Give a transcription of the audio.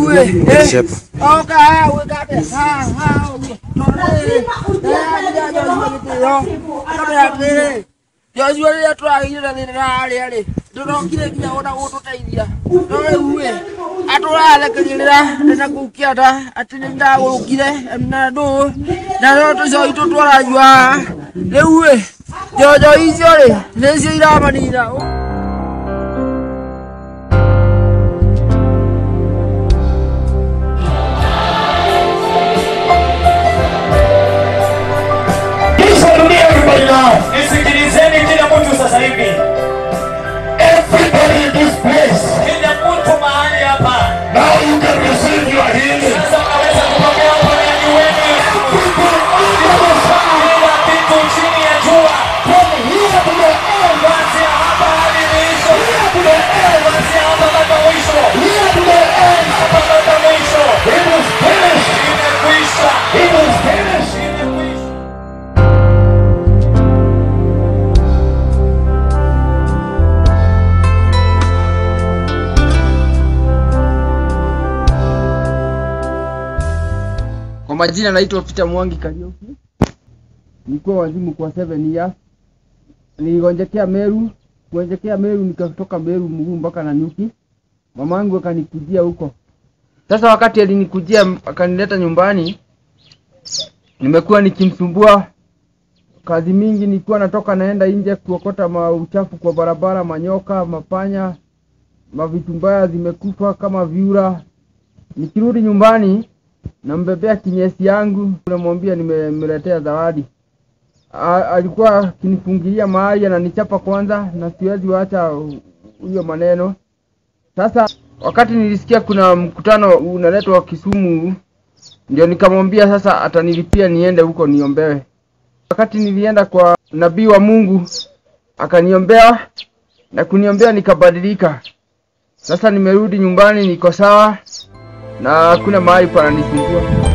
uwe. Eh. Shepa. Oka haya uwe kate. Ha ha. Tore. Eh ya jo uwe kite yo. Kama ya kire. Yo uwe ya twa ile ni rari ari. Ndorokire nginya ona gututeithia. Tore uwe. Atũrarekereria na gũkiata atĩ nĩ ndagũrũkire na ndũ na no tũcoi tũtwaranyua rĩu ĩ njonjo icio rĩ nĩcio iramanina Listen to me, everybody now. Nisikilizeni kila mtu sasa hivi, Everybody in this place. kila mtu mahali hapa Now you can receive your healing. sasa unaweza kupokea uponyaji wenu. Kila kitu chini ya jua, From here to the end. kuanzia hapa hadi mwisho, kuanzia hapa mpaka mwisho, Here to the end. hapa mpaka mwisho, It is finished. imekwisha, It is finished. imekwisha. Kwa majina naitwa Peter Mwangi Kariuki. Nilikuwa wazimu kwa 7 years. Niligonjekea Meru, kugonjekea Meru nikatoka Meru mguu mpaka Nanyuki. Mamangu akanikujia huko. Sasa wakati alinikujia akanileta nyumbani, nimekuwa nikimsumbua kazi mingi, nilikuwa natoka naenda nje kuokota mauchafu kwa barabara, manyoka, mapanya, mavitu mbaya zimekufa kama viura. Nikirudi nyumbani nambebea kinyesi yangu, namwambia nimemletea zawadi. A, alikuwa akinifungilia mahali ananichapa kwanza, na siwezi wacha huyo maneno. Sasa wakati nilisikia kuna mkutano unaletwa Kisumu, ndio nikamwambia sasa atanilipia niende huko niombewe. Wakati nilienda kwa nabii wa Mungu akaniombea na kuniombea nikabadilika. Sasa nimerudi nyumbani, niko sawa na hakuna mahali pananisumbua.